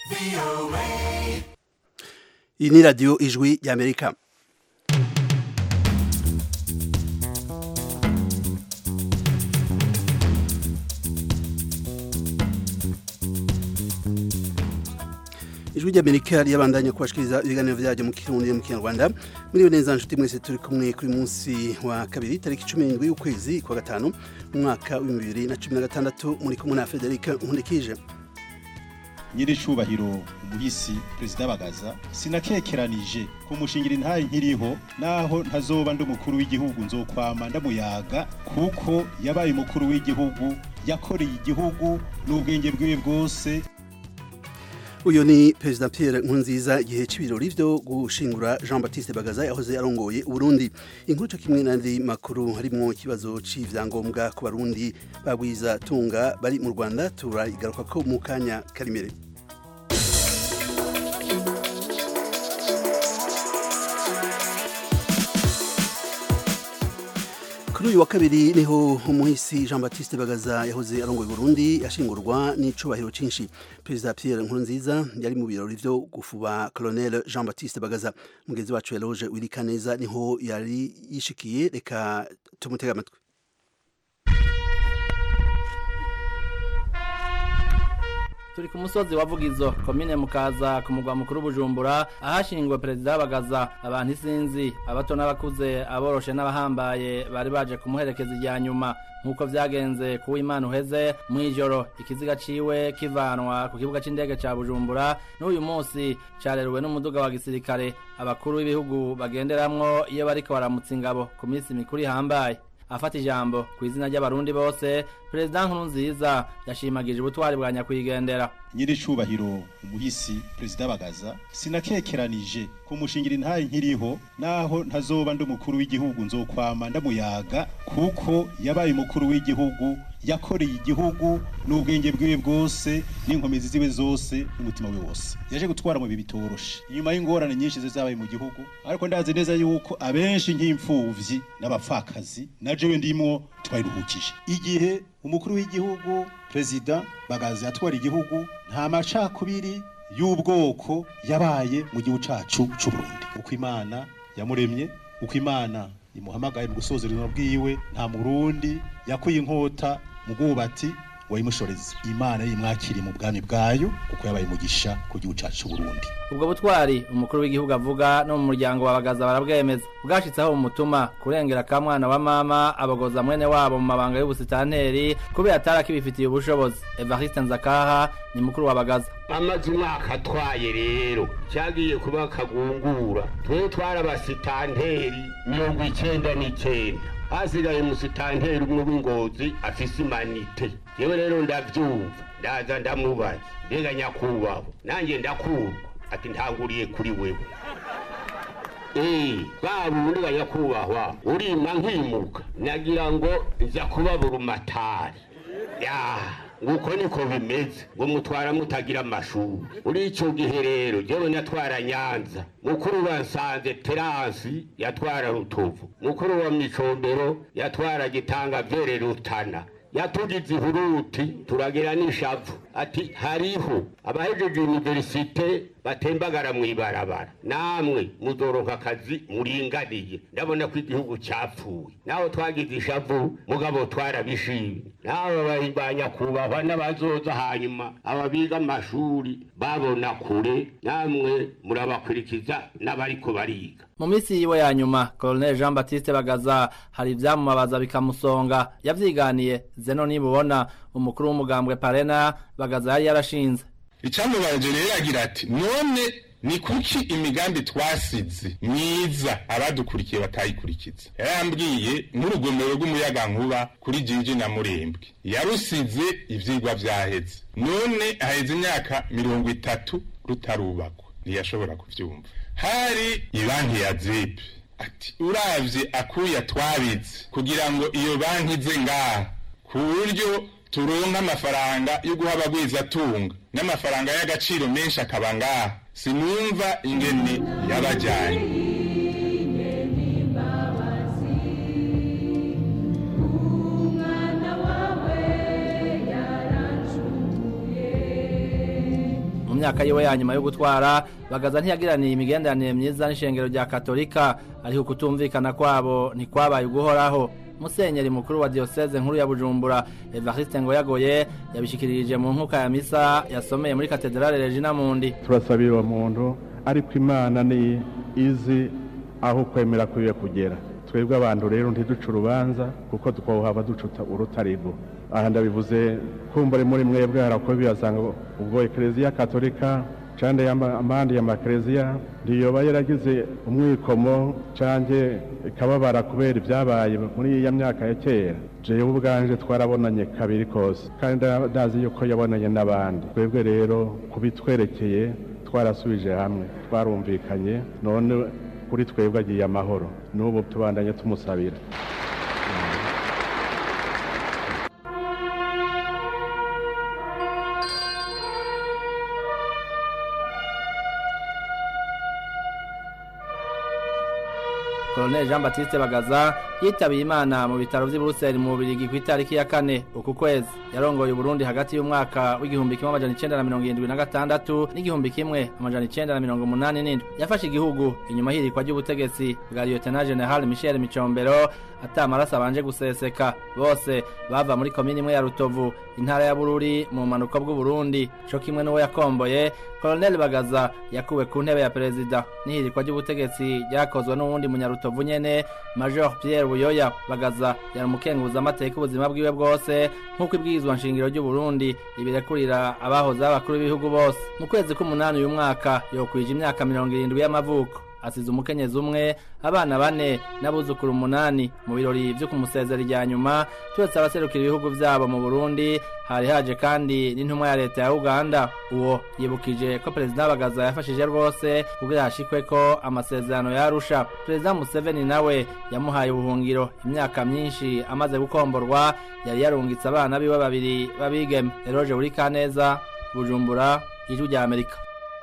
iyi ni radiyo ijwi ry'amerika ijwi ry'amerika ryabandanya kubashikiriza ibiganiro byaryo mu kirundi mu kinyarwanda muri neza nshuti mwese turi kumwe kuri munsi wa kabiri tariki cumi n'indwi y'ukwezi kwa gatanu mu mwaka w'ibihumbi bibiri na cumi na gatandatu muri kumwe na frederic nkundikije nyiricubahiro umuhisi perezida bagaza sinakekeranije kumushingira intaye nkiriho naho ntazoba ndi umukuru w'igihugu nzokwama ndamuyaga kuko yabaye umukuru w'igihugu yakoreye igihugu n'ubwenge bwiwe bwose uyu ni perezida Pierre Nkurunziza igihe c'ibirori vyo gushingura Jean Baptiste Bagaza yahoze arongoye Uburundi inkuru co kimwe n'andi makuru harimwo ikibazo c'ivyangombwa ku barundi bagwiza tunga bari mu Rwanda turayigaruka ko mu kanya karimere kuri uyu wa kabiri niho umuhisi Jean Baptiste Bagaza yahoze arongoye Burundi yashingurwa n'icubahiro cinshi Perezida Pierre Nkurunziza yari mu birori vyo gufuba Colonel Jean Baptiste Bagaza mugenzi wacu Eloge Wirikaneza niho yari yishikiye reka tumutega amatwi turi ku musozi wa Vugizo komine mukaza ku mugwa mukuru Bujumbura ahashingwa perezida bagaza abantu isinzi abato n'abakuze aboroshe n'abahambaye bari baje kumuherekeza ijya nyuma nk'uko vyagenze ku Imana uheze mu ijoro ikiziga ciwe kivanwa ku kibuga c'indege ca Bujumbura n'uyu munsi careruwe n'umuduga wa gisirikare abakuru b'ibihugu bagenderamwo iyo bariko baramutsa ingabo ku minsi mikuru ihambaye afata ijambo ku izina ry'abarundi bose perezida nkurunziza yashimagije ubutwari bwa nyakwigendera nyiricubahiro umuhisi perezida bagaza sinakekeranije kumushingira intaye nkiriho naho ntazoba ndi umukuru w'igihugu nzokwama ndamuyaga kuko yabaye umukuru w'igihugu yakoreye igihugu n'ubwenge bwiwe bwose n'inkomezi ziwe zose n'umutima we wose yaje gutwara mu bihe bitoroshe inyuma y'ingorane nyinshi zabaye mu gihugu ariko ndazi neza yuko abenshi nk'imfuvyi n'abapfakazi na jewe ndimwo twayiruhukije igihe umukuru w'igihugu perezida bagaza yatwara igihugu nta macakubiri y'ubwoko yabaye mu gihugu cacu c'u Burundi uko imana yamuremye uko imana imuhamagaye mu gusoza urugendo bwiwe nta murundi yakuye inkota mu bwubati wayimushoreza imana yimwakiriye mu bwami bwayo kuko yabaye umugisha ku gihugu cacu Burundi ubwo butwari umukuru w'igihugu avuga no mu muryango wa bagaza barabwemeza bwashitseho umutuma kurengera ka mwana wa mama abogoza mwene wabo mu mabanga y'ubusitanteri kubera atari akibifitiye ubushobozi Evariste Nzakaha ni mukuru wa bagaza amaze umwaka atwaye rero cyagiye kuba akagungura twe twarabasitanteri mirongo icenda n'icenda hasigaye umusitanteri umwe w'ingozi afise imanite yewe rero ndavyumva ndaza ndamubaza mbega nyakubahwa nanjye ndakurwa ati ntanguriye kuri wewe Eh, bwa bundi ga nyakubahwa urima nkimuka nagira ngo nza kuba burumatari ya nguko niko bimeze ngo mutwara mutagira amashuri uri ico gihe rero jewe natwara nyanza mukuru wa nsanze teransi yatwara rutovu mukuru wa micombero yatwara gitanga vyere rutana yatugize ihuruti turagira n'ishavu ati hariho abahejeje universite batembagara mw'ibarabara namwe muzoronka akazi muringaniye ndabona ko igihugu cyapfuye naho twagize ishavu mugabo twarabishimye naho bahibanya kubahwa n'abazoza hanyuma ababiga amashuri babona kure namwe murabakurikiza n'abariko bariga mu minsi yiwe ya nyuma Colonel Jean Baptiste Bagaza hari ivyamumabaza bikamusonga yavyiganiye zeno nibubona umukuru w'umugambwe Parena Bagaza yari yarashinze icyamubaje rero agira ati none ni kuki imigambi twasize myiza abadukurikiye batayikurikiza yarambwiye n'urugomero rw'umuyagankuba kuri jinji na murembwe yarusize ivyigwa vyaheze none haheze imyaka mirongo itatu rutarubakwa ntiyashobora kuvyumva hari ibanki ya zepe ati uravye akuya twabitse kugira ngo iyo banki ize ngaha ku buryo turonka amafaranga yo guha abagwizatunga n'amafaranga y'agaciro menshi akaba ngaha sinumva ingene yabajyanye mu myaka yiwe ya nyuma yo gutwara bagaza ntiyagiraniye imigenderanire myiza n'ishengero rya katolika ariko kutumvikana kwabo ntikwabaye uguhoraho musenyeri mukuru wa diocese nkuru ya bujumbura evariste ngoyagoye yabishikirije mu nkuka ya misa yasomeye muri katedrale regina mundi turasabira uwo muntu ariko imana ni izi aho ukwemera kwiwe kugera twebwe abantu rero ntiduce urubanza kuko twohaba ducuta urutarigo aha ndabivuze kumbure muri mwebwe harakora biyasanga ubwo ekereziya katolika cande amandi ya makereziya ndiyoba yaragize umwikomo canke ikababara kubera ibyabaye muri iya myaka ya kera jewe ubwanje twarabonanye kabiri kose kandi ndazi yuko yabonanye n'abandi twebwe rero kubitwerekeye twarasubije hamwe twarumvikanye none kuri twebwe agiye amahoro n'ubu tubandanye tumusabira Colonel Jean Baptiste Bagaza yitabiye Imana mu bitaro vy'i Bruxelles mu Bubiligi ku itariki ya kane uku kwezi yarongoye Burundi hagati y'umwaka w'igihumbi kimwe amajana icenda na mirongo irindwi na gatandatu n'igihumbi kimwe amajana icenda na mirongo umunani n'indwi yafashe igihugu inyuma y'irikwa ry'ubutegetsi bwa Lieutenant General Michel Micombero ata amaraso abanje guseseka bose bava muri komini imwe ya Rutovu intara ya Bururi mu manuko bw'u Burundi co kimwe n'uwo yakomboye Colonel Bagaza yakuwe ku ntebe ya perezida n'ihirikwa ry'ubutegetsi ryakozwe n'uwundi munyarutovu nyene Major Pierre Buyoya Bagaza yari umukenguza amateka ubuzima bwiwe bwose nk'uko ibwirizwa nshingiro ry'u Burundi ibirekurira abahoze abakuru b'ibihugu bose mu kwezi k'umunani uyu mwaka yokwije imyaka mirongo irindwi y'amavuko asize umukenyezi umwe abana bane n'abuzukuru umunani mu birori vyo kumusezera irya nyuma turetse abaserukira ibihugu vyabo mu Burundi hari haje kandi n'intumwa ya leta ya Uganda uwo yibukije ko perezida Bagaza yafashije rwose kugira hashikwe ko amasezerano yarusha perezida Museveni nawe yamuhaye ubuhungiro imyaka myinshi amaze gukomborwa yari yarungitse abana biwe babiri babigeme Eroge Urikaneza Bujumbura ijwi rya Amerika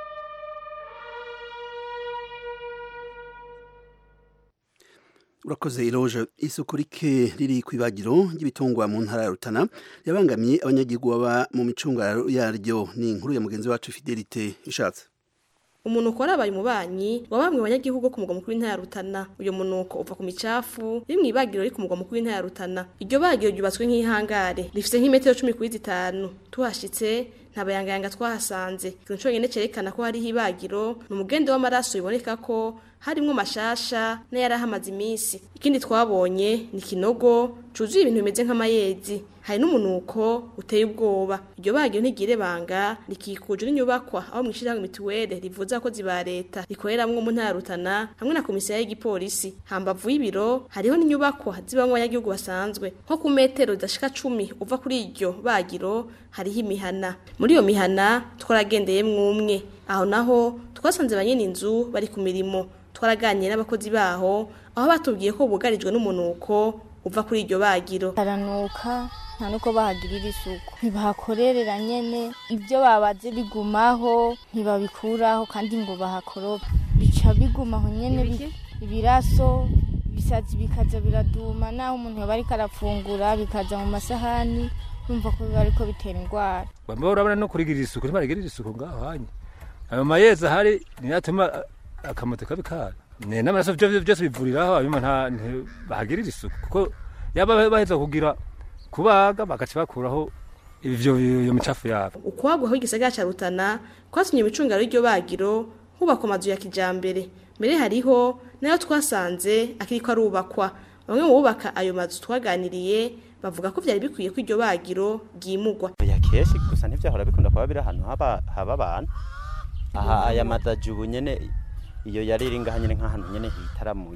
urakoze iroje isuku rike riri ku ibagiro ry'ibitungwa mu ntara ya rutana yabangamiye abanyagihugu baba mu micungararo yaryo ni inkuru ya mugenzi wacu fidelite ishatse umuntu ukora abaye umubanyi wa bamwe banyagihugu ku mugwa mukuru w'intara ya Rutana uyo munuko uva ku micafu iri mu ibagiro riri ku mugwa mukuru w'intara ya Rutana iryo bagiro ryubatswe nk'ihangare rifite nk'imetero cumi kuri zitanu tuhashitse nta bayangayanga twahasanze ikintu cyonyine cyerekana ko hariho ibagiro ni umugende w'amaraso biboneka ko harimwo mashasha n'ayari ahamaze iminsi ikindi twabonye ni kinogo cuzuye ibintu bimeze nk'amayezi hari n'umunuko uteye ubwoba iryo bagiro ntigire banga rikikujwe n'inyubakwa aho mwishirahamwe mituwele rivuza abakozi ba leta rikoreramwo mu ntara ya Rutana hamwe na komisiyo y'igipolisi hambavu y'ibiro hariho n'inyubakwa zibamwo abanyagihugu basanzwe nko ku metero zidashika cumi uva kuri iryo bagiro hariho imihana muri iyo mihana twaragendeye mwumwe aho naho twasanze banyene inzu bari ku mirimo twaraganiye n'abakozi baho aho batubwiye ko bugarijwe n'umunuko uva kuri iryo bagiro haranuka nta nuko bahagirira isuku ntibahakorerera nyene ibyo babaze bigumaho ntibabikuraho kandi ngo bahakoroba bica bigumaho nyene bi- ibiraso ibisazi bikaza biraduma naho umuntu yoba ariko arafungura bikaza mu masahani numva ko biba ariko bitera indwara bamwe urabona no kurigirira isuku ntibarigirira isuku ngaho hanye ayo mayezi ahari niyo atuma a- akamoto kabi kara Ne, n'amaraso byo byose bivuriraho abima nta nti- bahagirira isuku kuko yaba baheza kugira kubaga bagaca bakuraho ivyo iyo micafu yabo ukwagwaho igisagara ca Rutana kwatumye imicungaro y'iryo bagiro hubakwa amazu ya kijambere mbere hariho nayo twasanze akiriko arubakwa bamwe mu bubaka ayo mazu twaganiriye bavuga ko vyari bikwiye ko iryo bagiro ryimugwa ya keshi gusa ntivyahora bikunda kuba biri ahantu haba haba abantu aha aya madaji ubu nyene iyo yari iri ngaha nyene nk'ahantu nyene hitaramuye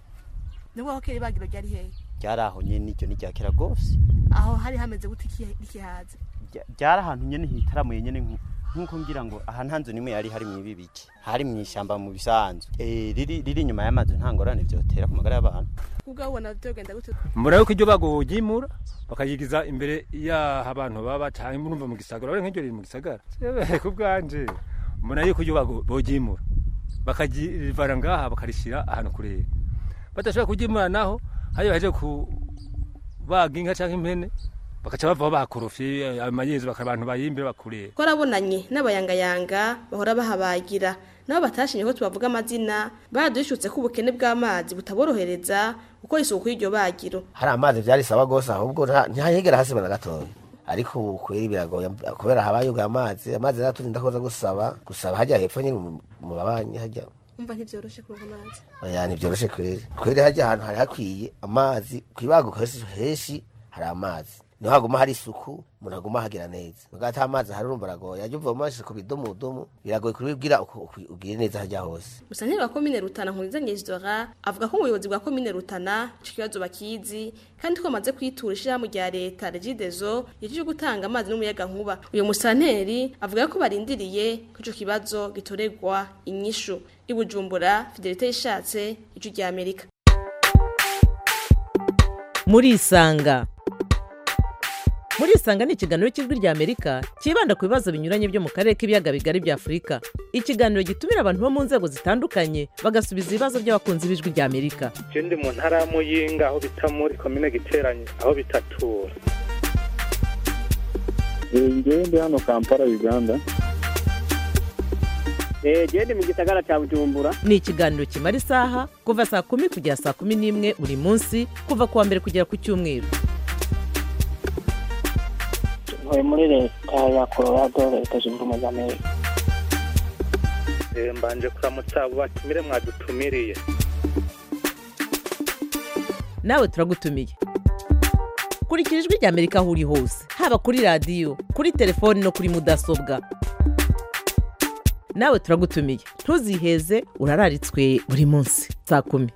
nibwo aho kera ibagiro ryari hehe ryari aho nyene iryo ni rya kera gose aho hari hameze gute ikihaza Rya- ryari ahantu nyene hitaramuye nyene nku- nk'uko ngira ngo aha nta nzu nimwe yari hari mw'ibi biki hari mw'ishamba mu bisanzwe eh riri riri inyuma y'amazu nta ngorane vyotera ku magara y'abantu kubwo ubona vyogenda gute mbona yuko iryo bagoyimura bakayigiza imbere y'aho abantu baba canke murumva mu gisagara urabona nk'iryo riri mu gisagara Jewe, ku bwanje mbona yuko iryo bago- boryimura bakarivana ngaha bakarishira ahantu kurera badashobora kuryimura naho hariyo baje kubaga inka canke impene bakaca bavaho bakorofye ayo mayezi bakaba abantu bayimbe bakureba twarabonanye n'abayangayanga bahora bahabagira nabo batashimye ko tubavuga amazina badushutse ko ubukene bw'amazi butaborohereza gukora isuku y'iryo bagiro hari amazi byarisaba gose ahubwo nta- ntihagera hasiba na gatoya ariko ubu kweri biragoye kubera habaye ubwo amazi amazi naturinda koza gusaba gusaba hajya hepfo nyine mu- mu babanyi hajya umva ntivyoroshe kuronka amazi oya ntivyoroshe kweri kweri hajya ahantu hari hakwiye amazi kwibaguka henshi henshi hari amazi niho haguma hari isuku umuntu aguma ahagira neza muga ata amazi hari urumva aragoye ajya uvoma amazi ku bidomodomo biragoye kubibwira uko uko ugire neza hajya hose Musanteri wa komine Rutana Nkuriza Nyesdora avuga ko ubuyobozi bwa komine Rutana ico kibazo bakizi kandi ko bamaze kwitura ishirahamwe rya leta Regideso yaje gutanga amazi n'umuyaga nkuba uyo musanteri avuga ko barindiriye ko ico kibazo gitoregwa inyishu ibujumbura Fidelite yishatse ico rya Amerika murisanga murisanga ni ikiganiro cy'ijwi rya amerika cyibanda ku bibazo binyuranye byo mu karere k'ibiyaga bigari bya afurika ikiganiro gitumira abantu bo mu nzego zitandukanye bagasubiza ibibazo by'abakunzi b'ijwi rya amerika je ndi mu ntara ya muyinga aho bita muri komine giteranye aho bitatura ngewe ndi hano kampala uganda genda mu gisagara cya bujumbura ni ikiganiro kimara isaha kuva saa kumi kugera saa kumi n'imwe buri munsi kuva ku wa mbere kugera ku cyumweru ntuye muri leta ya colorado leta zunze ubumwe za amerika Eh, mbanje kuramutsa abo batumire mwadutumiriye nawe turagutumiye kurikira ijwi rya amerika aho uri hose haba kuri radiyo kuri telefoni no kuri mudasobwa nawe turagutumiye ntuziheze urararitswe buri munsi saa kumi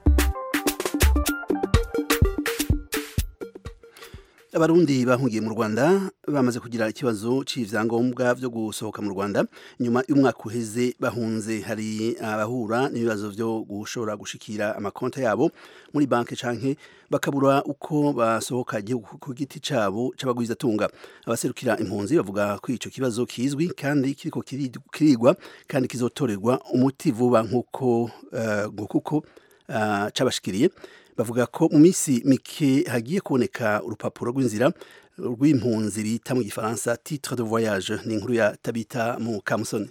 abarundi bahungiye mu rwanda bamaze kugira ikibazo c'ivyangombwa vyo gusohoka mu rwanda nyuma y'umwaka uheze bahunze hari abahura n'ibibazo vyo gushobora gushikira amakonta yabo muri banki canke bakabura uko basohoka igihugu ku giti cabo c'abagwizatunga abaserukira impunzi bavuga ko ico kibazo kizwi kandi kiriko kiri- kirigwa kandi kizotorerwa umuti vuba nk'uko eh, ngo kuko uh, cabashikiriye bavuga ko mu minsi mike hagiye kuboneka urupapuro rw'inzira rw'impunzi bita mu gifaransa titre de voyage ni inkuru ya tabita mu kamusoni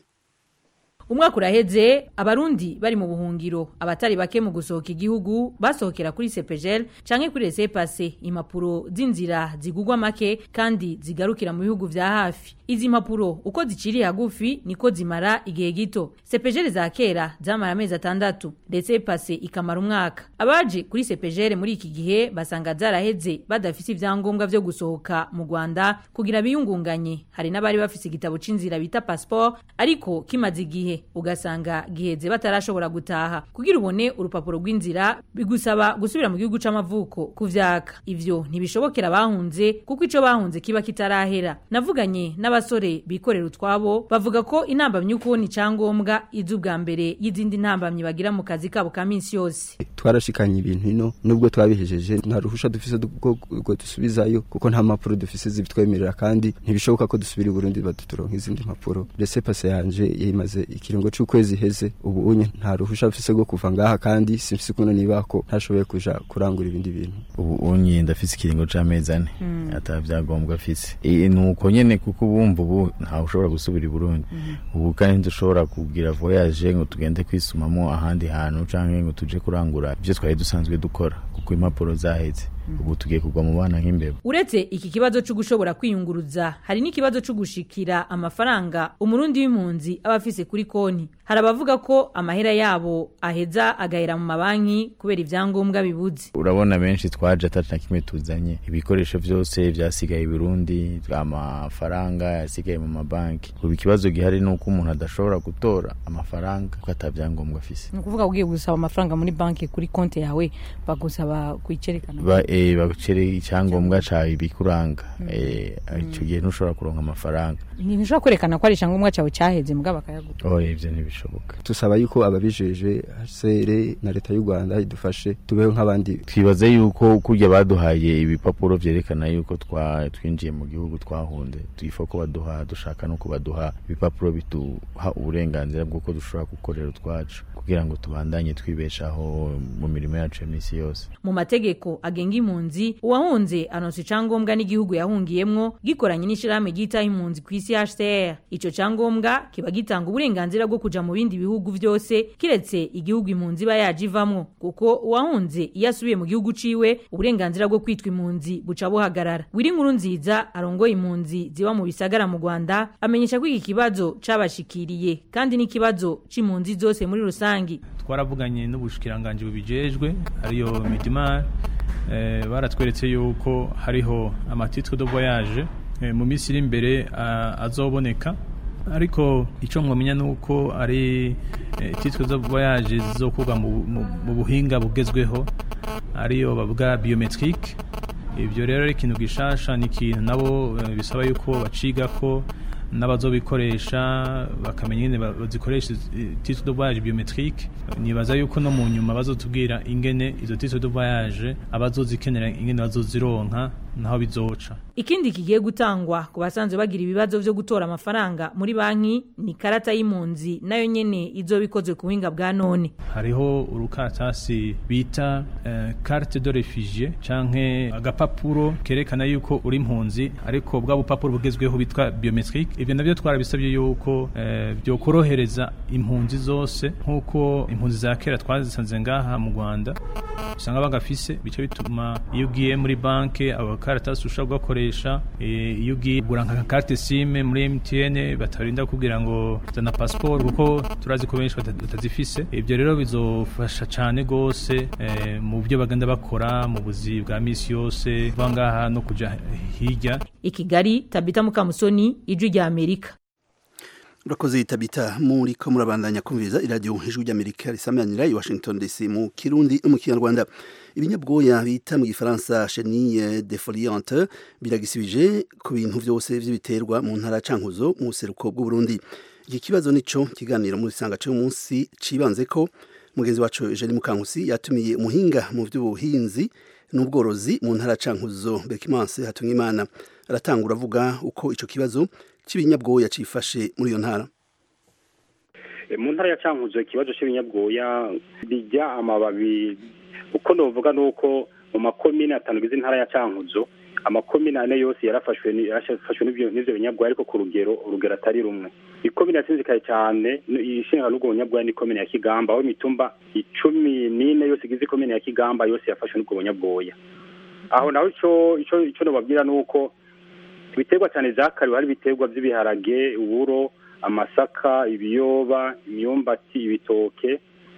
umwaka uraheze abarundi bari mu buhungiro abatari bake mu gusohoka igihugu basohokera kuri sepejel canke kuri resepase impapuro z'inzira zigugwa make kandi zigarukira mu bihugu vya hafi izi mpapuro uko ziciriye hagufi niko zimara igihe gito sepejel za kera zamara amezi atandatu resepase ikamara umwaka abaje kuri sepejel muri iki gihe basanga zaraheze badafise ivyangombwa vyo gusohoka mu rwanda kugira biyungunganye hari n'abari bafise igitabo c'inzira bita passport ariko kimaze igihe ugasanga giheze batarashobora gutaha kugira ubone urupapuro rw'inzira bigusaba gusubira mu gihugu c'amavuko kuvyaka ivyo ntibishobokera bahunze kuko ico bahunze kiba kitarahera navuganye n'abasore bikorera utwabo bavuga ko intambamyi ukubona icangombwa iza ubwa mbere y'izindi ntambamyi bagira mu kazi kabo ka minsi yose twarashikanye ibintu ino nubwo twabihejeje nta ruhusha dufise rwo rwo dusubizayo kuko nta mpapuro dufise zibitwemerera kandi ntibishoboka ko dusubira i Burundi baduturonka izindi mpapuro rese pase yanje yimaze ikiringo c'ukwezi heze ubu unye nta ruhusha mfise rwo kuva ngaha kandi simfise kuno niba ko ntashoboye kuja kurangura ibindi bintu ubu unye ndafise ikiringo c'amezi ane ata vyagombwa afise E, nuko nyene kuko ubumva ubu ntawe ushobora gusubira i Burundi ubu kandi ntidushobora kugira voyage ngo tugende kwisumamo ahandi hantu canke ngo tuje kurangura ivyo twari dusanzwe dukora kuko impapuro zaheze ubu tugiye kugwa mu bana nk'imbeba uretse iki kibazo cyo gushobora kwiyunguruza hari n'ikibazo cyo gushikira amafaranga umurundi w'impunzi aba afise kuri konti hari abavuga ko amahera yabo aheza agahera mu mabanki kubera ivyangombwa bibuze urabona benshi twaje atatu na kimwe tuzanye ibikoresho vyose vyasigaye i Burundi amafaranga yasigaye mu mabanki ubu ikibazo gihari ni uko umuntu adashobora gutora amafaranga kuko atavyangombwa afise ni ukuvuga ugiye gusaba amafaranga muri banki kuri konti yawe bagusaba kuyicerekana ba eh bagucere icyangombwa cawe bikuranga eh ico gihe ntushobora kuronka amafaranga ntushobora kwerekana ko ari icyangombwa cyawe cyaheze mugabo bakayaguha oh ivyo ntibishoboka bishoboka tusaba yuko ababijeje HCR na leta y'u Rwanda idufashe tubeho nk'abandi twibaze yuko kurya baduhaye ibipapuro vyerekana yuko twa twinjiye mu gihugu twahunze twifa ko baduha dushaka no kubaduha ibipapuro biduha uburenganzira bw'uko dushobora gukorera utwacu kugira ngo tubandanye twibeshaho mu mirimo yacu ya misi yose mu mategeko agenga impunzi uwahunze anonsa icangombwa n'igihugu yahungiyemwo gikoranye n'ishirahamwe ryitaho impunzi ku isi HCR ico cangombwa kiba gitanga uburenganzira bwo kuja mu bindi bihugu vyose kiretse igihugu impunzi iba yaje ivamwo kuko uwahunze iyo asubiye mu gihugu ciwe uburenganzira bwo kwitwa impunzi buca buhagarara wiri nkuru nziza arongoye impunzi ziba mu bisagara mu Rwanda amenyesha ko iki kibazo cabashikiriye kandi n'ikibazo c'impunzi zose muri rusangi twaravuganye n'ubushikiranganje bubijejwe ariyo Midimar eh, baratweretse yuko hariho amatitre de voyage eh, mu minsi iri imbere uh, azoboneka ariko icyo mwamenya ni uko ari eh, titre de voyage zizokorwa mu, mu, mu buhinga bugezweho ariyo bavuga biometrique ibyo rero ari ikintu gishasha ni ikintu nabo eh, bisaba yuko baciga ko n'abazobikoresha bakamenya ingene bazikoresha titre de voyage biometrique nibaza yuko no mu nyuma bazotubwira ingene izo titre de voyage abazozikenera ingene bazozironka naho bizoca ikindi kigiye gutangwa ku basanzwe bagira ibibazo vyo gutora amafaranga muri banki ni karata y'impunzi nayo nyene izoba ikozwe ku buhinga bwa none hariho urukaratasi bita uh, carte de refugie canke agapapuro kerekana yuko uri impunzi ariko bwa bupapuro bugezweho bitwa biometrique ivyo navyo twarabisabye yuko uh, byokorohereza impunzi zose nk'uko impunzi za kera twazisanze ngaha mu Rwanda usanga bagafise bice bituma iyo ugiye muri banke abakaratasi ushobora gukoresha iyo ugiye kugura nka carte sime muri MTN batarinda kugira ngo zana passport kuko turazi ko benshi batazifise ibyo rero bizofasha cyane gose mu byo bagenda bakora mu buzi bwa misi yose vangaha no kuja hirya i Kigali Tabita Mukamusoni ijwi rya Amerika urakoze tabita muri ko murabandanya kumviriza iradiyo ijwi ry'amerika risamanira i washington dc mu kirundi no mu kinyarwanda ibinyabwoya bita mu gifaransa chenille defoliante biragisibije ku bintu byose by'ibiterwa mu ntara cankuzo mu buseruko bw'uburundi iki kibazo nico kiganiro muri sanga cy'umunsi cibanze ko mugenzi wacu Eugene Mukankusi yatumiye umuhinga mu by'ubuhinzi n'ubworozi mu ntara cankuzo Bekimanse Hatungimana aratangura avuga uko ico kibazo cy'ibinyabwoya cifashe muri iyo ntara mu ntara ya cankuzo ikibazo cy'ibinyabwoya bijya amababi uko novuga nuko mu makomine atanu gize intara ya cankuzo amakomine ane yose yarafashwe yarafashwe n'ivyo binyabwoya ariko ku rugero urugero atari rumwe ikomine yasinzikaye cyane ishinga n'ubwo bunyabwoya ni ikomine ya kigamba aho imitumba icumi n'ine yose igize ikomine ya kigamba yose yafashwe n'ubwo bunyabwoya aho naho ico ico ico nobabwira nuko ibiterwa cyane zakariwe hari ibiterwa by'ibiharage uburo amasaka ibiyoba imyumbati ibitoke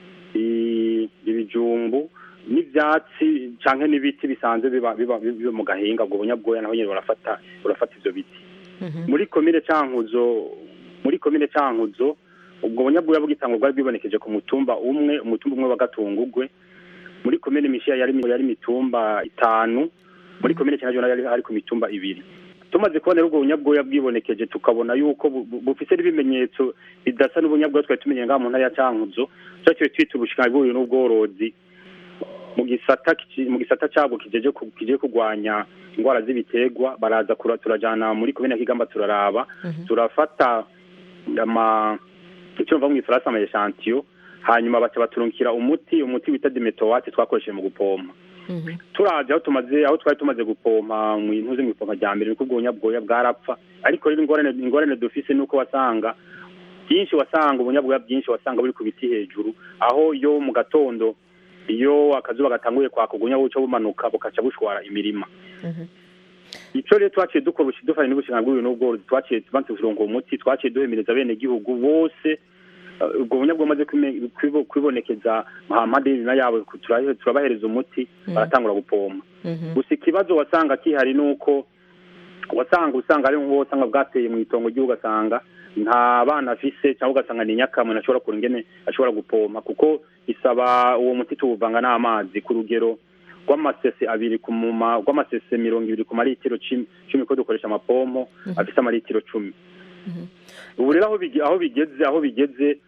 ibijumbu n'ibyatsi cyangwa n'ibiti bisanzwe biba biba mu gahinga ubwo bunyabwoya naho nyine barafata barafata ibyo biti muri komine cankuzo muri komine cankuzo ubwo bunyabwoya bw'itangwa bwari bwibonekeje ku mutumba umwe umutumba umwe wa gatungugwe muri komine mishiya yari yari mitumba itanu muri komine cyane yari ari ku mitumba ibiri tumaze kubona ubwo bunyabwoya bwibonekeje tukabona yuko bufise n'ibimenyetso bidasa n'ubunyabwoya twari tumenye ngaha mu ntara ya cankuzo twaciye twita ubushikiranganji n'ubworozi mu gisata mu gisata cyabwo kijeje kije kugwanya indwara z'ibiterwa baraza turajana muri komine ya kigamba turaraba turafata ama icyo mva mu ifaransa ama echantillo hanyuma baca baturungikira umuti umuti wita dimetowate twakoresheje mu gupompa turaje aho tumaze aho twari tumaze gupompa mu ntuze mu ipompa rya mbere niko ubunyabwoya bwarapfa ariko rero ingorane ingorane dufise nuko wasanga byinshi wasanga ubunyabwoya byinshi wasanga buri ku biti hejuru aho yo mu gatondo iyo akazuba gatanguye kwaka ubunya buca bumanuka bukaca bushwara imirima ico rero twaciye dukora dufanye n'ubushinga bw'ibintu n'ubworozi twaciye tubanze kuronka umuti twaciye duhemereza bene gihugu bose ubwo bunyabwo bumaze kwibonekeza mpande y'ibirima yabo turabahereza umuti baratangura gupompa gusa ikibazo wasanga kihari nuko wasanga usanga ari nk'uwo usanga bwateye mu itongo ry'igihugu ugasanga nta bana afise cyangwa ugasanga ni nyakamwe ashobora kura ingene ashobora gupompa kuko isaba uwo muti tuwuvanga n'amazi ku rugero rw'amasese abiri ku muma rw'amasese mirongo ibiri ku maritiro cumi ko dukoresha amapompo afise amaritiro cumi ubu rero aho bigeze aho bigeze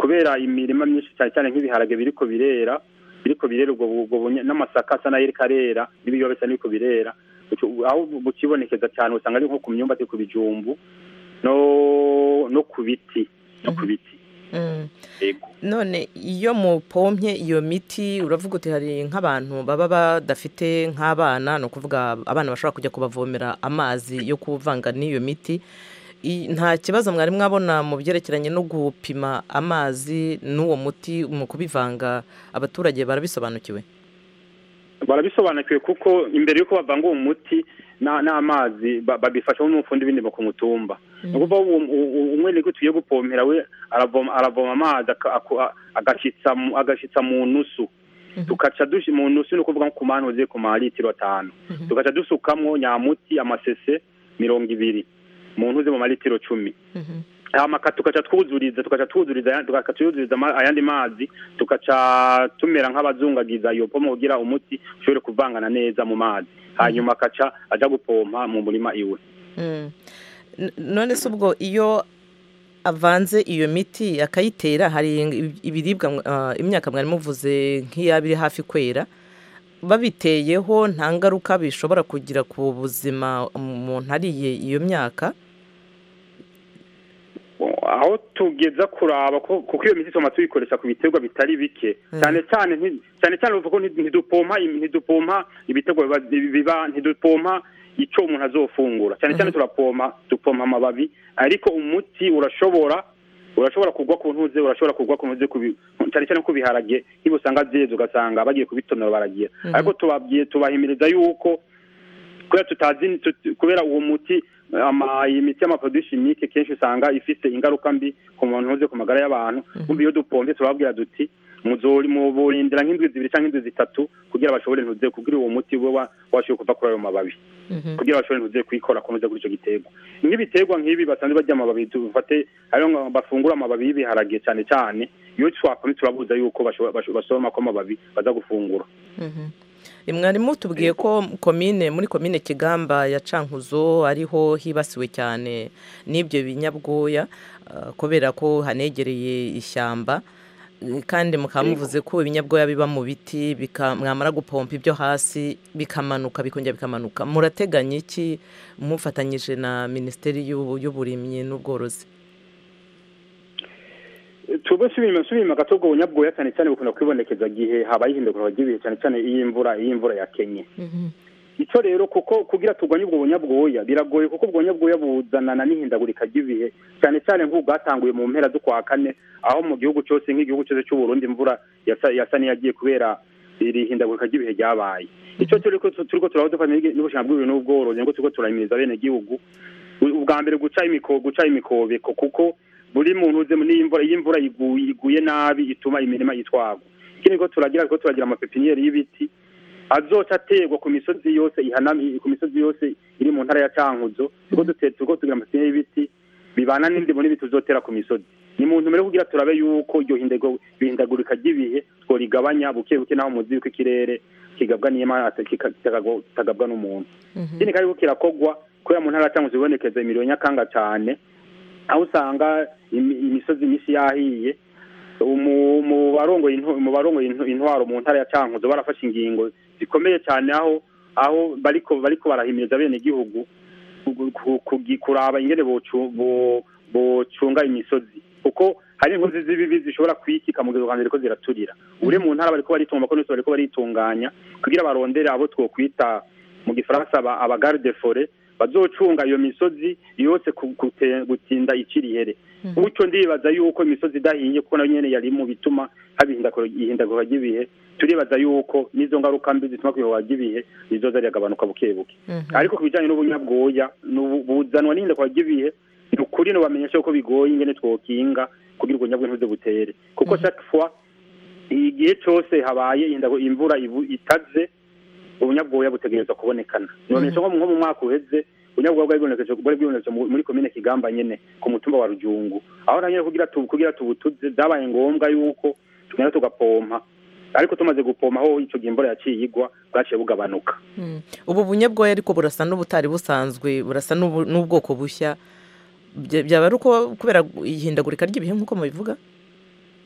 kubera imirima myinshi cyane cyane nk'ibiharage biriko birera biriko birera ubwo ubwo bunya- n'amasaka asa n'ayiriko arera n'ibiyobe bisa n'ibiko birera Ucu- aho bukibonekeza cyane usanga ari nko ku myumbati ku bijumbu no no ku biti no ku biti Mm. yego none iyo mupompye iyo miti uravuga uti hari nk'abantu baba badafite nk'abana ni ukuvuga abana bashobora kujya kubavomera amazi yo kuvanga n'iyo miti I- nta kibazo mwari mwabona mu byerekeranye no gupima amazi n'uwo muti mu kubivanga abaturage barabisobanukiwe barabisobanukiwe kuko imbere y'uko bavanga uwo muti na- n'amazi ba- babifashamo n'umufundi w'indimo ku mutumba ni ukuvuga uwo- uwo- umwe niko tugiye gupompera we aravoma aravoma amazi aka- aku- a- agashitsa mu- agashitsa mu nusu tugaca dushi mu nusu ni ukuvuga nko ku mani uziye ku malitiro atanu tugaca dusukamwo nyamuti amasese mirongo ibiri mu ntuze mu malitiro cumi hama ka- tugaca twuzuriza tugaca twuzuriza aya- tugaca twuzuriza ama- ayandi mazi tugaca tumera nk'abazungagiza iyo pomo kugira umuti ushobore kuvangana neza mu mazi hanyuma akaca aja gupompa mu murima iwe Mm. N- none se ubwo iyo avanze iyo miti akayitera hari ib- ibiribwa mwa- ah, imyaka mwari muvuze nk'iyaba iri hafi kwera babiteyeho nta ngaruka bishobora kugira ku buzima umuntu ariye iyo myaka aho tugeza kuraba ko kuko iyo miti tuma tuyikoresha ku biterwa bitari bike cyane cyane nti- cyane cyane uvuga ko nti- ntidupompa im- ntidupompa ibiterwa biba- biba ntidupompa icyo umuntu azofungura cyane cyane turapompa dupompa amababi ariko umuti urashobora urashobora kugwa ku ntuze urashobora kugwa ku ntuze ku bi- cyane cyane ku biharage niba usanga byeze ugasanga bagiye kubitonora baragira Mhm. ariko tubabwiye tubahimiriza yuko kubera tutazi tut- kubera uwo muti ama iyi miti y'amaproduit chimique kenshi usanga ifite ingaruka mbi ku muntu uze ku magara y'abantu kumva iyo dupompe turababwira duti muzori muburindira nk'indwi zibiri cyangwa indwi zitatu kugira bashobore ntuze kugira uwo muti we wa- washoboye kuva kuri ayo mababi kugira bashobore ntuze kuyikora kunoza kuri icyo giterwa nk'ibiterwa nk'ibi basanzwe barya amababi dufate ariyo ngo bafungura amababi y'ibiharage cyane cyane iyo twapomye turabuza yuko bashobora- basho- basoroma ko amababi baza gufungura Mhm. mwarimu tubwiye ko komine muri komine kigamba ya cankuzo ariho hibasiwe cyane n'ibyo binyabwoya ah, kubera ko hanegereye ishyamba Eh, kandi mukaba muvuze ko ibinyabwoya biba mu biti bika- mwamara gupompa ibyo hasi bikamanuka bikongera bikamanuka murateganya iki mufatanyije na minisiteri y'ubu- y'uburimyi n'ubworozi tube subima subima gato ubwo bunyabwoya cyane cyane bukunda kwibonekeza gihe habaye ihindagurwa ry'ibihe cyane cyane iyo imvura iyo imvura yakenye icyo rero kuko kugira turwanye ubwo bunyabwoya biragoye kuko ubwo bunyabwoya buzanana n'ihindagurika ry'ibihe cyane cyane nk'ubu bwatanguye mu mpera z'ukwa kane aho mu gihugu cyose nk'igihugu cyose cy'u Burundi imvura yasa yasa n'iyagiye kubera iri hindagurika ry'ibihe ryabaye icyo turi ko turi ko turaho dufatanya n'ubushinga bw'ibintu n'ubworozi ngo turiko turahimiriza bene gihugu ubwa mbere guca imiko guca imikobeko kuko buri muntu uze muri iyi mvura iyo imvura iguye iguye nabi ituma imirima yitwagwa ikindi ko turagira ko turagira amapepiniyeri y'ibiti azoca aterwa ku misozi yose ihanamiye ku misozi yose iri mu ntara ya cankuzo turiko dute- turiko tugira amapepiniyeri y'ibiti bibana n'indimo n'ibiti tuzotera ku misozi ni muntu mbere kugira turabe yuko iryo hindago- ihindagurika ry'ibihe tworigabanya buke buke naho muzi yuko ikirere kigabwa n'imana kika- kitagabwa kitagabwa n'umuntu ikindi kandi ko kirakogwa kubera mu ntara ya cankuzo ibonekeza imiriro nyakanga cyane aho usanga imi- imisozi myinshi yahiye mu mu barongoye intw- mu barongoye intw- intwaro mu ntara ya cankuzo barafashe ingingo zikomeye cyane aho aho bariko bariko barahimiriza bene gihugu kuraba ingene bocu- bo- bocunga imisozi kuko hari inkozi z'ibibi zishobora kwikika mu gihe ukanzira ko ziraturira ure mu ntara bariko baritunga ko bariko baritunganya kugira barondere abo twokwita mu gifaransa aba aba garde forêt bazocunga iyo misozi yose ku- kute- gutinda ikirihere gutyo ndibaza yuko imisozi idahiye kuko nayo nyene yari mu bituma haba ihindagura ihindagurika ry'ibihe turibaza yuko n'izo ngaruka mbi zituma kwihogwa ry'ibihe zizoza riragabanuka buke buke ariko ku bijyanye n'ubunyabwoya n'ubu- buzanwa n'ihindagurika ry'ibihe ni ukuri nubamenyesha yuko bigoye ingene twokinga kugira ubwo nyabwo ntuze butere kuko chaque fois igihe cyose habaye indago imvura ibu- itaze ubunyabwoya butegerezwa kubonekana nibamenyesha nko mu- nko mu mwaka uheze ubunyabwoya bwari bwibonekeje bwari bwibonekeje mu- muri komine kigamba nyene ku mutumba wa rujungu aho na nyene kugira tu- kugira tubutuze byabaye ngombwa yuko tugenda tugapompa ariko tumaze gupompa aho ico gihe imvura yaciye igwa bwaciye bugabanuka Mm. ubu bunyabwoya ariko burasa n'ubutari busanzwe burasa n'ubu- n'ubwoko bushya Bya- byaba ari uko kubera ihindagurika ry'ibihe nk'uko mubivuga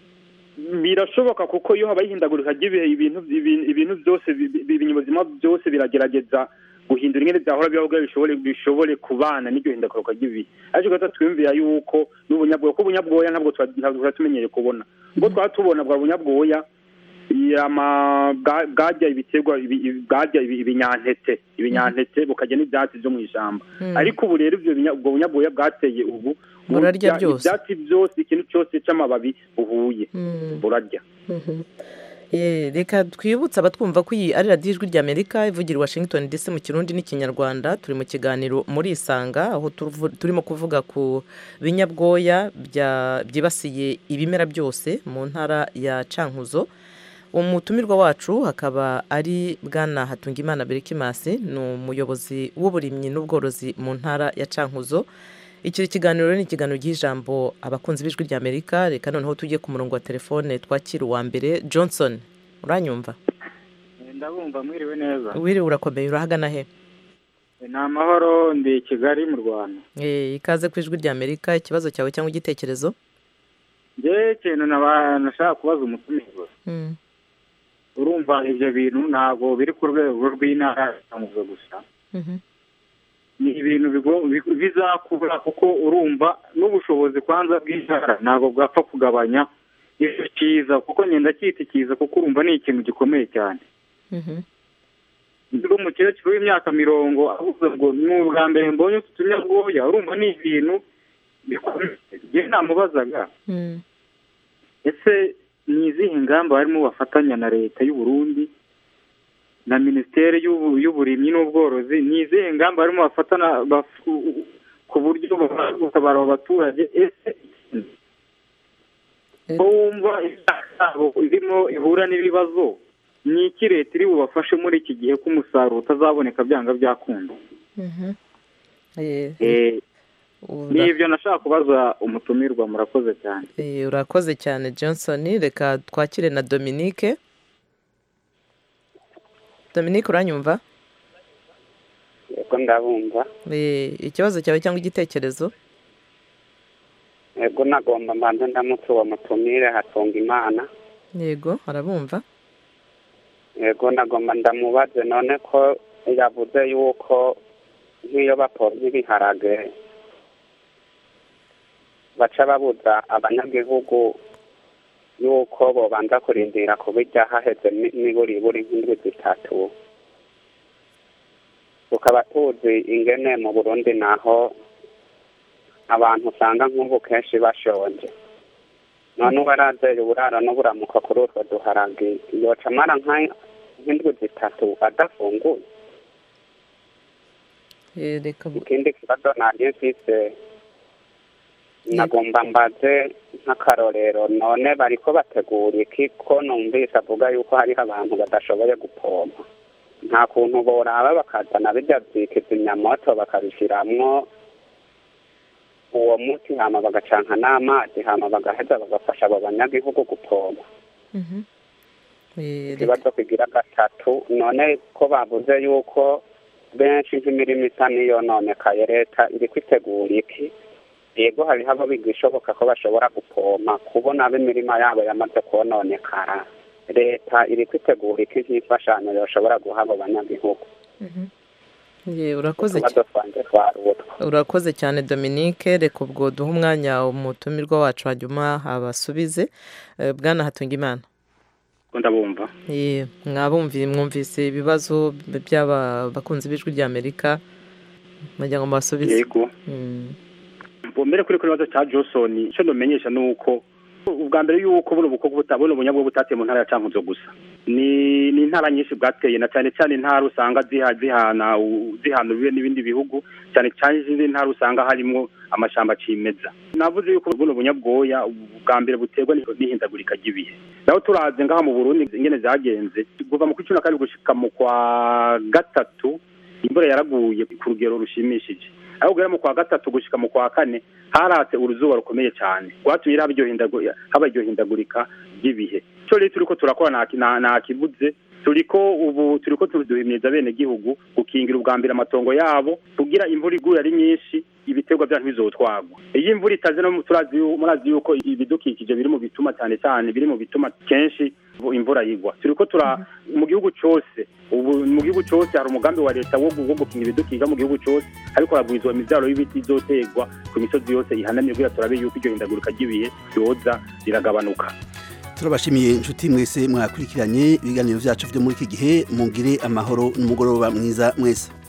birashoboka kuko iyo habaye ihindagurika ry'ibihe ibintu ibintu ibintu byose bi- bi- ibinyabuzima byose biragerageza guhindura ingene byahora bibaho kugira bishobore bishobore kubana n'iryo hindagurika ry'ibihe ariko gato twiyumvira yuko n'ubunyabwoya ko ubunyabwoya ntabwo twa- ntabwo twari tumenyereye kubona ubwo twaba tubona bwa bunyabwoya yama bwa- bwarya ibiterwa ibi- ibi- bwarya ibi- ibinyantete ibinyantete bukarya n'ibyatsi byo mu ishyamba Mm. ariko ubu rero ibyo binya- ubwo bunyabwoya bwateye ubu Burarya burya byose. ibyatsi byose ikintu cyose cy'amababi buhuye Mm. burarya Mhm. Eh, reka twibutse abatwumva ko iyi ari radiyo ijwi ry'amerika ivugira i washington dc mu kirundi n'ikinyarwanda turi mu kiganiro muri isanga aho tuvu- turimo kuvuga ku binyabwoya bya- byibasiye ibimera byose mu ntara ya cankuzo umutumirwa wacu hakaba ari bwana hatungimana berikimasi ni umuyobozi w'uburimyi n'ubworozi mu ntara ya cankuzo iki kiganiro rero ni ikiganiro cy'ijambo abakunzi b'ijwi ry'amerika reka noneho tujye ku murongo wa telefone twakira uwa mbere johnson uranyumva ndabumva mwiriwe neza wiriwe urakomeye urahagana he ni amahoro ndi i kigali mu rwanda Eh, ikaze ku ijwi ry'amerika ikibazo cyawe cyangwa igitekerezo njyewe ikintu naba- nashaka kubaza umutumirwa Mm. urumva ibyo bintu ntabwo biri ku rwego rw'intara yamuze gusa Mhm. ni ibintu bigo- bi- bizakura kuko urumva n'ubushobozi kwanza bw'intara ntabwo bwapfa kugabanya icyo cyiza kuko ngenda cyita icyiza kuko urumva ni ikintu gikomeye cyane Mhm. ndi umukecuru w'imyaka mirongo avuze ngo ni ubwa mbere mbonye utu tunyabwoya urumva ni ibintu bikomeye njyewe namubazaga Mm. ese ni izihe ngamba barimo bafatanya na leta y'u Burundi na minisiteri y'ubu- y'uburimyi n'ubworozi ni izihe ngamba barimo bafatana baf- ku buryo babasha gutabara abo baturage ese ko wumva imyaka yabo irimo ihura n'ibibazo ni iki leta iri bubafashe muri iki gihe ko umusaruro utazaboneka byanga byakunda Mhm. Eh, Eh, ura- ni ibyo nashaka kubaza umutumirwa murakoze cyane eh, urakoze cyane johnson reka twakire na dominique dominique uranyumva yego ndabumva Eh, ikibazo cyawe cyangwa igitekerezo yego nagomba mbanze ndamutse uwo mutumire hatunga imana yego arabumva yego nagomba ndamubaze none ko yavuze yuko nk'iyo bapomye ibiharage baca babuza abanyagihugu yuko bobanza kurindira kubirya haheze ni- niburiburi nk'indwi zitatu tukaba tuzi ingene mu burundi naho abantu usanga nk'ubu kenshi bashonje none uwarazeye uburaro n'uburamuko kuri utwo duharage yoca amara nka- nk'indwi zitatu adafunguye Eh, reka ikindi kibazo nari mfise nagomba mbaze nk'akarorero none bariko bategura iki ko numvise avuga yuko hariho abantu badashoboye gupompa nta kuntu boraba bakazana birya vyikizimyamoto bakabishiramwo uwo muti hama bagacanka n'amazi hama bagaheza bagafasha abo banyagihugu gupompa Mhm. Eh, ikibazo kigira gatatu none ko bavuze yuko benshi nk'imirimo isa n'iyononekaye leta iri kwitegura iki yego hariho abo bigishoboka ko bashobora gupompa kubona b'imirima yabo yamaze kononekara leta iri kwitegura iki nk'imfashanyo yoshobora guha abo banyagihugu Eh, urakoze utubazo twanjye twari utwo urakoze cyane dominique reka ubwo duhe umwanya umutumirwa wacu hanyuma abasubize Eh, bwana hatungimana ko ndabumva Eh, mwabumviye mwumvise ibibazo by'aba bakunzi b'ijwi ry'amerika mwagira ngo mubasubize yego Mm. mbere kuri kuri kibazo cya johnson icyo ndomenyesha ni uko ubwa mbere y'uko buno bukoko buta buno bunyabwo butateye mu ntara ya cankuzo gusa ni ni intara nyinshi bwateye na cyane cyane intara usanga ziha zihana u- zihana ubibe n'ibindi bihugu cyane cyane izindi ntara usanga harimo amashamba cimeza navuze yuko buno bunyabwoya ubwa mbere buterwa n'i- n'ihindagurika ry'ibihe naho turaze ngaha mu burundi ingene zagenze kuva mu kwa cumi na kabiri gushika mu kwa gatatu imvura yaraguye ku rugero rushimishije aho ugera mu kwa gatatu gushika mu kwa kane haratse uruzuba rukomeye cyane rwatumye haba iryo hindagu- haba iryo hindagurika ry'ibihe icyo rero turiko turakora nta ki- nta- nta kibuze turiko ubu turiko tuduhimiriza bene gihugu gukingira ubwa mbere amatongo yabo kugira imvura iguye ari nyinshi ibiterwa byanyu bizotwagwa iyo imvura itaze no turazi yu- murazi yuko ibidukikije biri mu bituma cyane cyane biri mu bituma kenshi imvura yigwa turiko tura mu gihugu cose ubu mu gihugu cose hari umugambi wa leta wo gu- wo gukinga ibidukikije mu gihugu cose ariko haragwizwa imivyaro y'ibiti izoterwa ku misozi yose ihanamye kugira turabe yuko iryo hindagurika ry'ibihe ryoza riragabanuka turabashimiye inshuti mwese mwakurikiranye ibiganiro byacu byo muri iki gihe mugire amahoro n'umugoroba mwiza mwese